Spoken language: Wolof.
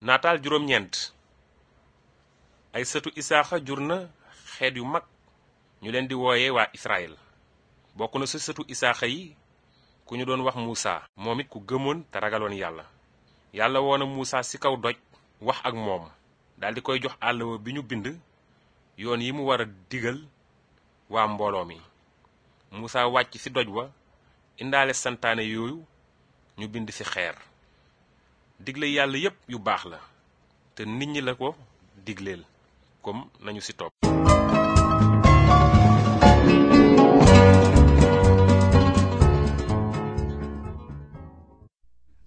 naataal juróom-ñeent ay sëtu isaaxa jur na xeet yu mag ñu leen di wooye waa israel bokk na sa sëtu isaaxa yi ku ñu doon wax muusa moom it ku gëmoon te ragaloon yàlla yàlla woona muusa ci kaw doj wax ak moom daldi koy jox àllawa bi ñu bind yoon yi mu war a digal waa mbooloo mi muusa wàcc ci doj wa indaale santaane yooyu ñu bind ci xeer digle yàlla yépp yu baax la te nit ñi la ko digleel comme nañu ci topp